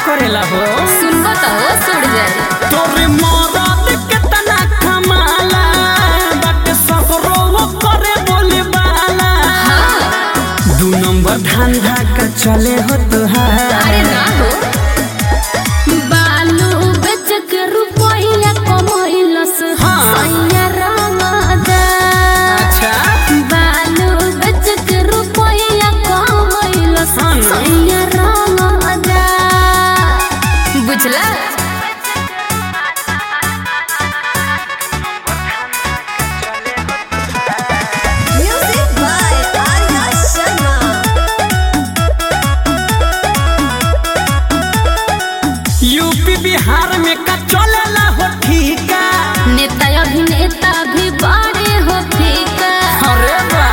करेला हो सुनबो तो होश उड़ जाए तोरे मरद केतना कमाला बाटे सगरो वो करे बोले बाला दू नंबर धंधा का चले हो तुहार अरे ना हो बालू बेच के रुपया कमैलस हाँ। सैया रंगदा अच्छा बालू बेच के रुपया कमैलस हाँ ना। सैया रंगदा बुझला Music by Arya Sharma. UP Bihar में का चलेला हो ठीका नेता अभिनेता भी बड़े हो फीका अरे बा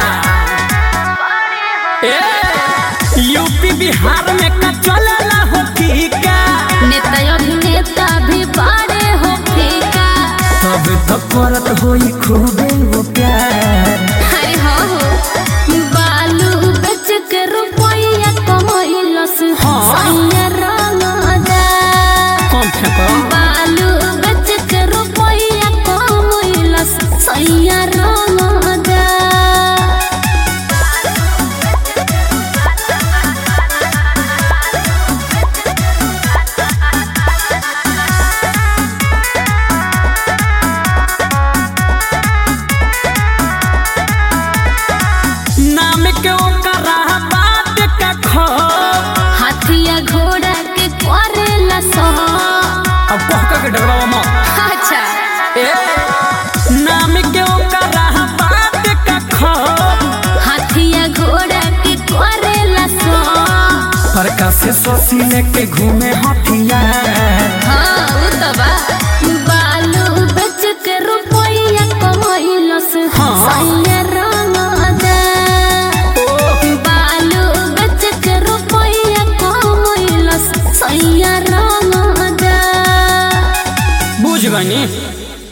ए यूपी बिहार में का चलेला हो ठीका नेता अभिनेता भी बड़े हो फीका तब तो करत होई खूबे वो प्यार अरे हो हो बालू बेच के रुपया कमैलस हाँ। सैया रंगदा कम फेंको बालू बेच के रुपया कमैलस सैया रंगदा नाम के ओकरा बात का खो हाथिया घोड़ा के करेला सो अब कहका के डरवा मत अच्छा ए नाम के ओकरा बात का खो हाथिया घोड़ा के करेला सो परका से सोसी लेके घूमे हथियार हाँ उ तो बा बालू बेच के रुपया कमैलस हाँ। सैया